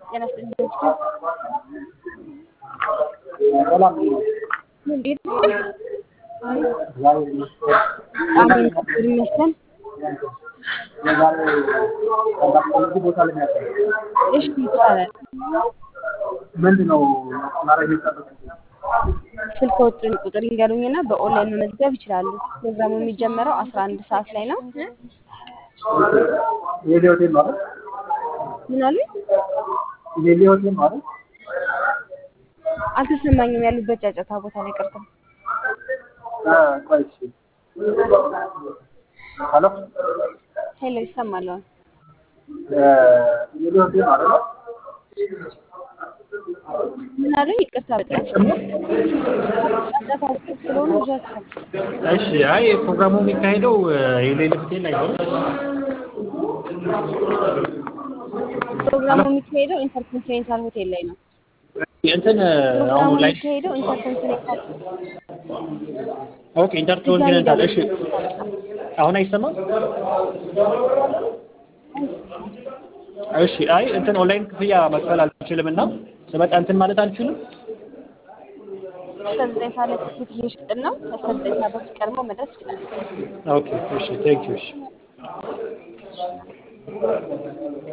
ጤና ይስጥልኝ ዶክተር ሰላም እንዴት እግዚአብሔር ይመስገን። አሜን እግዚአብሔር ይመስገን የዛሬ ኮንታክት ቦታ ላይ ያለው እሺ ይቻላል ምንድን ነው ማድረግ የጠበቅ ስልክዎትን ቁጥር ይንገሩኝና በኦንላይን መመዝገብ ይችላሉ ፕሮግራሙ የሚጀመረው አስራ አንድ ሰዓት ላይ ነው የሌ ሆቴል ማለት ምን አሉ የሌ ሆቴል ማለት አልተሰማኝም ያሉበት ጫጫታ ቦታ ላይ ቀርተው ቆይ እሺ ሄሎ ሄሎ ይሰማል አሁን የሌ ሆቴል ማለት ነው ምን አሉ ይቅርታ በጣም ጫጫታ ውስጥ ስለሆነ ብዙ አልሰማም እሺ አይ ፕሮግራሙ የሚካሄደው የሌለ ሆቴል ላይ ነው። ፕሮግራሙ የሚካሄደው ኢንተርኮንቲኔንታል ሆቴል ላይ ነው እንትን ፕሮግራሙ አሁን ላይ የሚካሄደው ኢንተርኮንቲኔንታል ኦኬ ኢንተርኮንቲኔንታል እሺ አሁን አይሰማም? እሺ አይ እንትን ኦንላይን ክፍያ መክፈል አልችልም እና ስመጣ እንትን ማለት አልችልም። እስከ ዘጠኝ ሰዓት ላይ ትኬት እየሸጥን ነው እስከ ዘጠኝ ሰዓት በፊት ቀድሞ መድረስ ይችላል ኦኬ እሺ ቴንክ ዩ እሺ